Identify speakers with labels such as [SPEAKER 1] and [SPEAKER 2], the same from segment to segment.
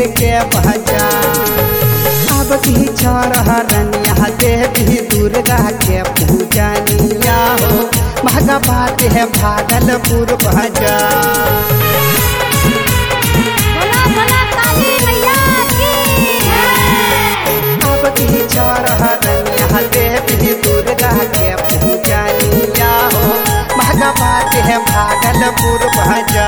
[SPEAKER 1] के भजा अब की रनिया देवी दुर्गा के पूजनिया हो महगा बात है भागलपुर भजा
[SPEAKER 2] बोला बोला काली मैया की
[SPEAKER 1] अब की रनिया देवी दुर्गा के पूजनिया हो महगा बात है भागलपुर भजा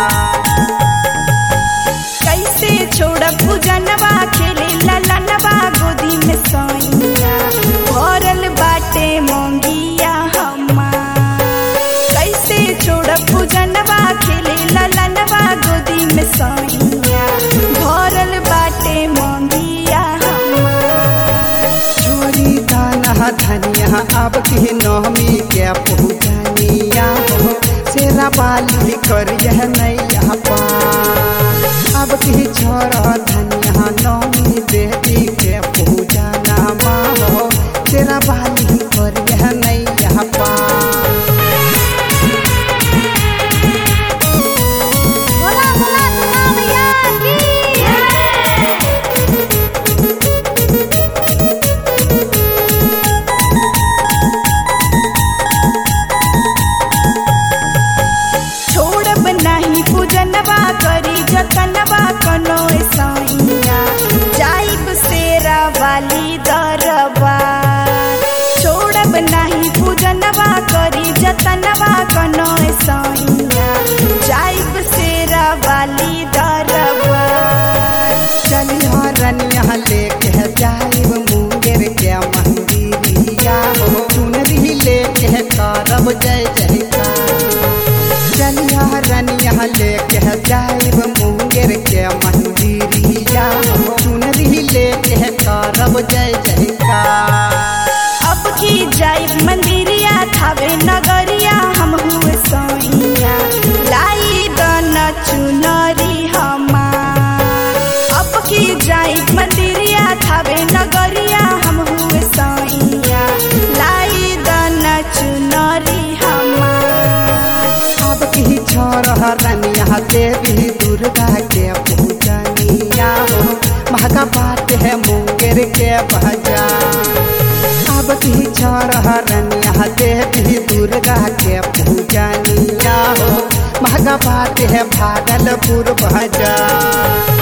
[SPEAKER 2] कैसे छोड़ पूजनवा खेले ललनवा गोदी में सोइया भरल बाटे मोंगिया हमार कैसे छोड़ पूजनवा खेले ललनवा गोदी में सोइया भरल बाटे मोंगिया हमार
[SPEAKER 1] छोरी दाना धनिया अब की नवमी के पूजनिया हो सेरा बाली कर यह नैया पार अब की छोरा धनिया नवमी देवी के पूजना हो सेरा बाली कर यह नैया पार
[SPEAKER 2] बोला बोला दुर्गा मैया की छोड़ब नाही पूजनवा करी जतनवा कनो सैया जाइब सेरा वाली दरबा छोड़ब नाही पूजनवा करी जतनवा कनो सैया जाइब सेरा वाली दरबा
[SPEAKER 1] चलिया रनिया लेके जाइब मुंगेर के मंदिरिया हो चुनरी लेके करब जय जयकार चलिया रनिया लेके जाइब मुंगेर के मंदिरिया हो चुनरी लेके करब जय जयकार
[SPEAKER 2] अब की जाइब मंदिरिया थावे नगरिया हम हुए सोइया लाई दन चुनरी हमार अब की जाइब मंदिरिया थावे नगरिया हम हुए सोइया लाई दन चुनरी हमार
[SPEAKER 1] अब की छोरा रनिया देवी दुर्गा के पूजनिया हो महका बात है मुंगेर के भजा अब की छोरा रनिया देवी दुर्गा के पूजनिया हो महका बात है भागलपुर भजा